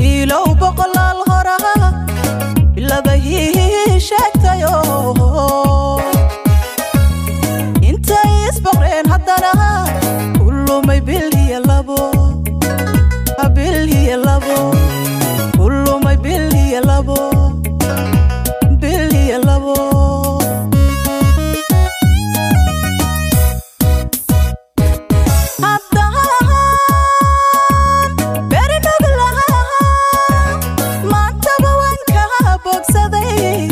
wiilow boqolaal horaha bilabahii sheegtayo intay isboqreen haddana kulumay bil iyo labo bil iyo labo kulumay bil iyo labo bil iyo labo haddaan beri nuglaha maantaba waan kaa bogsaday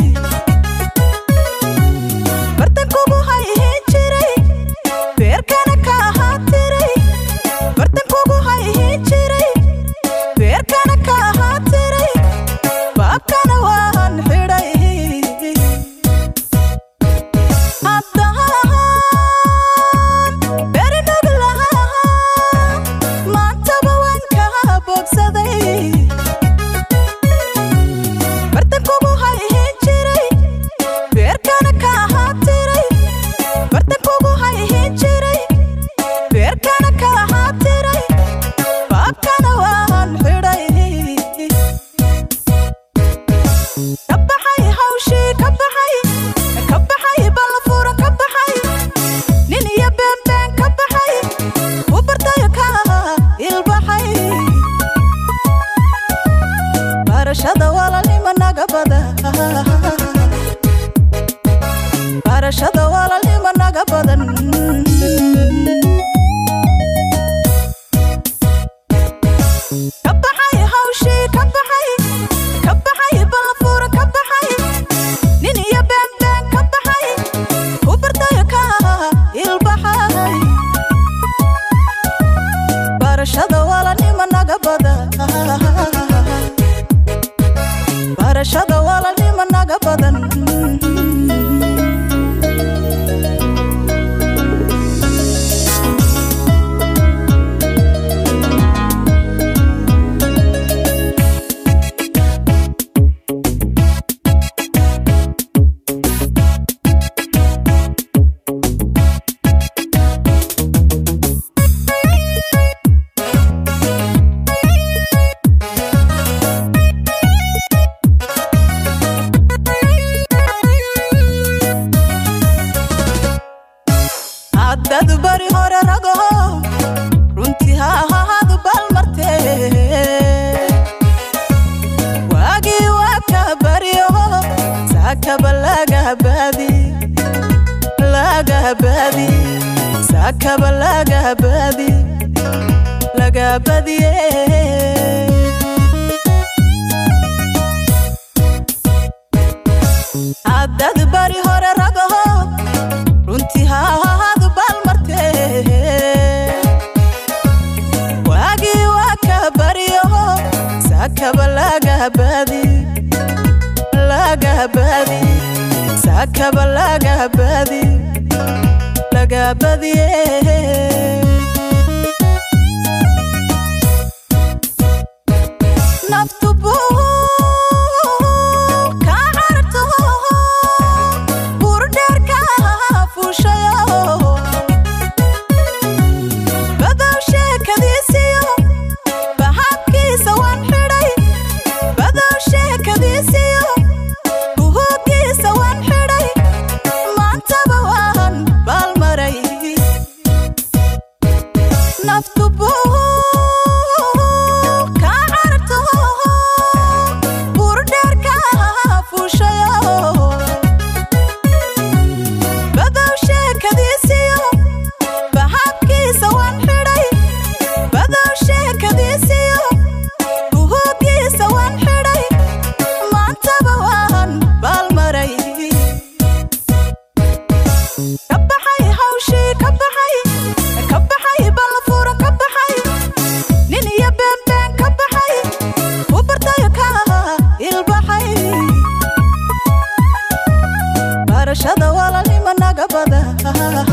bartankugu hayhin jiray beerkana ka ahaa tiray bartankugu hayhin jiray beerkana ka ahaa tiray baabkana waan xidhay haddaan beri nuglaha maantaba waan kaa bogsaday bartankugu hayhin jiray beerkana ka ahaa tiray bartankugu hayhin jiray beerkana ka ahaa tiray baabkana waan xidhay ka baxay hawshii ka baxay ka baxay balfuran ka baxay nin iyo beenbeen ka baxay u bartayo ka ilbaxay barashada walaalnimo naga bada barashada walaalnimo naga badan ka baxay hawshii ka baxay ka baxay balfuura ka baxay nin iyo beenbeen ka baxay u bartayo ka ilbaxay barashada walaalnimo naga bada barashada walaalnimo naga badan haddadu bari hore rago runtii ha ahaadu balmarte waagii waa ka baryo saakaba lagabaadi lagabaadi saakaba lagabaadi lagabadiye haddadu bari hore rago runtii ha ahaadu balmarte waagii waa ka baryo saakaba lagabaadi lagabaadi saakaba lagabaadi lagabadiye naftu buu kaa cararto buurdheerka fuushayo badow sheekadiisiyo bahaabkiisa waan xidhay badow sheekadiisiyo buhuuggiisa waan xidhay maantaba waan baalmaray naftu buu kaa cararto buurdheerka fuushayo badow sheekadiisiyo bahaabkiisa waan xidhay badow sheekadiisiyo buhuuggiisa waan xidhay maantaba waan baalmaray ka baxay hawshii ka baxay ka baxay balfuran ka baxay nin iyo beenbeen ka baxay u bartayo ka ilbaxay barashada walaalnimo naga bada